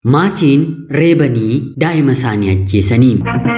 Maatiin reebanii daa'ima isaanii ajjeesanii.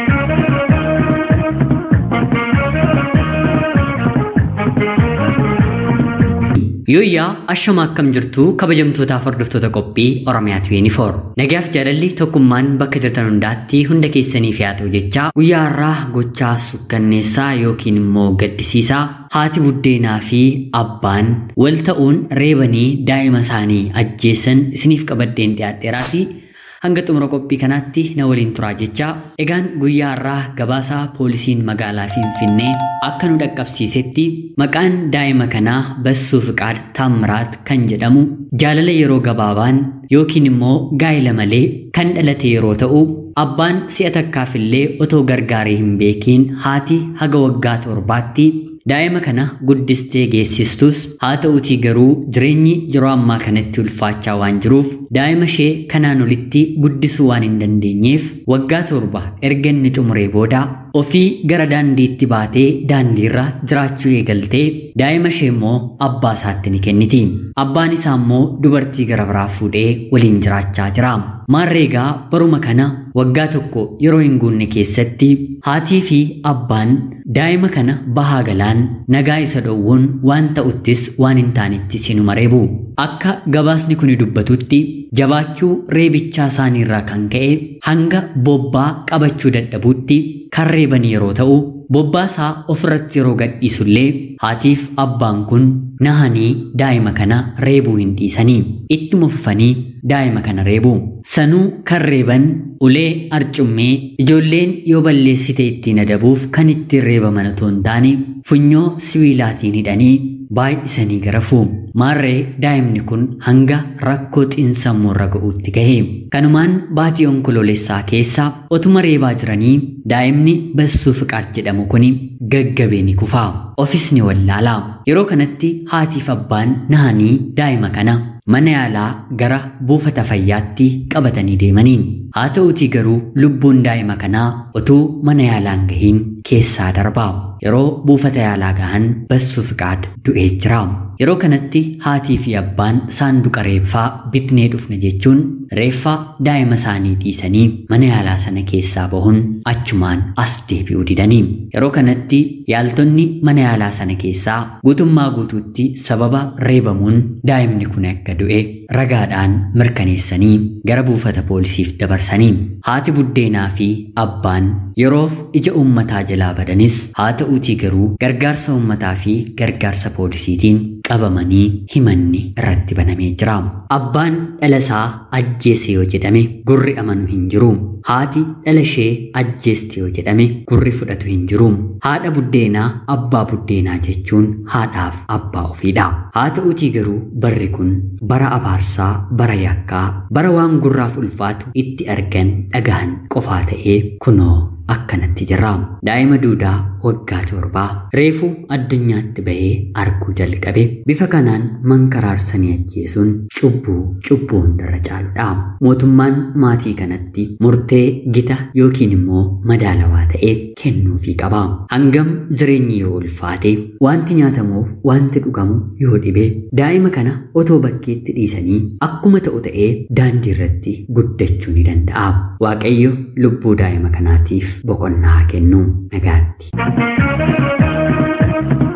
Yooyyaa ashama akkam jirtu kabajamtootaaf hordoftoota qophii Oromiyaatu yuunifoor. Nagaaf jaalalli tokkummaan bakka jirtan hundaatti hunda keessaniif yaa ta'u jecha guyyaa har'aa gochaa sukkanneessaa yookiin immoo gaddisiisaa haati buddeenaa fi abbaan wal ta'uun reebanii daa'ima isaanii ajjeesan isiniif qabadheen dhiyaadheeraati. hanga xumura qophii kanaatti na waliin turaa jecha egaan guyyaa har'aa gabaasaa poolisiin magaalaa Finfinnee akka nu dhaqqabsiisetti maqaan daa'ima kanaa Bassuu Fiqaad Taammiraat kan jedhamu jaalala yeroo gabaabaan yookiin immoo gaa'ila malee kan dhalate yeroo ta'u abbaan si'a takkaafillee otoo gargaaree hin beekiin haati haga waggaa torbaatti daa'ima kana guddistee geessistus haa ta'utii garuu jireenyi yeroo ammaa kanatti ulfaachaa waan jiruuf daa'ima ishee kanaan olitti guddisuu waan hin dandeenyeef waggaa torba erga inni xumuree booda ofii gara daandiitti baatee daandiirra jiraachuu eegaltee daa'ima ishee immoo abbaa isaatti ni kenniti. Abbaan isaa immoo dubartii gara biraa fuudhee waliin jiraachaa jira. Maarreegaa baruma kana waggaa tokko yeroo hin guunne keessatti haatii fi abbaan daa'ima kana bahaa galaan nagaa isa dhowwuun waan ta'uttis waan hin taanetti sinuma reebu. Akka gabaasni kun dubbatutti jabaachuu reebichaa isaaniirraa kan ka'e hanga bobbaa qabachuu dadhabuutti kan reeban yeroo ta'u bobbaasaa ofirratti yeroo gadhiisullee haatiif abbaan kun nahanii daa'ima kana reebuu hin dhiisanii ittuma fufanii daa'ima kana reebu sanuu kan reeban ulee arcummee ijoolleen yoo balleessite ittiin adabuuf kan ittiin reebaman otoo hin taane funyoo sibiilaatiin hidhanii baay'isanii garafu maarree daa'imni kun hanga rakkoo xiinsammuurra ga'uutti gahe kanumaan baatii onkoloolessaa keessa otuma reebaa jiranii daa'imni bassuu fiqaad jedhamu kun gaggabee ni kufaa ofis ni wallaalaa yeroo kanatti haatiif abbaan nahanii daa'ima kana mana yaalaa gara buufata fayyaatti qabatanii deemanii haa ta'utii garuu lubbuun daa'ima kanaa utuu mana yaalaan gahiin keessaa darbaa yeroo buufata yaalaa gahan bassuu fiqaad du'ee jira yeroo kanatti haatii fi abbaan saanduqa reeffaa bitnee dhufne jechuun reeffaa daa'ima isaanii dhiisanii mana yaalaa sana keessaa bahuun achumaan as deebi'uu didanii yeroo kanatti yaaltonni mana yaalaa sana keessaa guutummaa guutuutti sababa reebamuun daa'imni kun akka du'e ragaadhaan mirkaneessanii gara buufata poolisiif dabarsanii haati buddeenaa fi abbaan yeroof ija uummataa jalaa badanis haa ta'uutii garuu gargaarsa uummataa fi gargaarsa poolisiitiin qabamanii himanni irratti banamee jira. Abbaan dhala isaa ajjeese yoo jedhame gurri amanu hin jiru. Haati dhala ishee ajjeeste yoo jedhame gurri fudhatu hin jiru. Haadha buddeenaa abbaa buddeenaa jechuun haadhaaf abbaa ofiidha. Haa ta'uutii garuu barri kun bara abaarsaa, bara yakkaa, bara waan gurraaf ulfaatu itti argan dhagahan qofaa ta'ee kunoo akkanatti jirra. Daa'ima duudaa waggaa torbaa reefu addunyaatti bahee arguu jalqabe bifa kanaan mankaraarsanii ajjeesuun cubbuu cubbuu hundarra caaludha. Mootummaan maatii kanatti murtee gita yookiin immoo madaalawaa ta'e kennuufii qaba. Hangam jireenyi yoo ulfaate wanti nyaatamuuf wanti dhugamu yoo dhibe daa'ima kana otoo bakkeetti dhiisanii akkuma ta'u ta'ee daandii irratti guddachuu ni danda'a. Waaqayyo lubbuu daa'ima kanaatiif boqonnaa kennu nagaatti.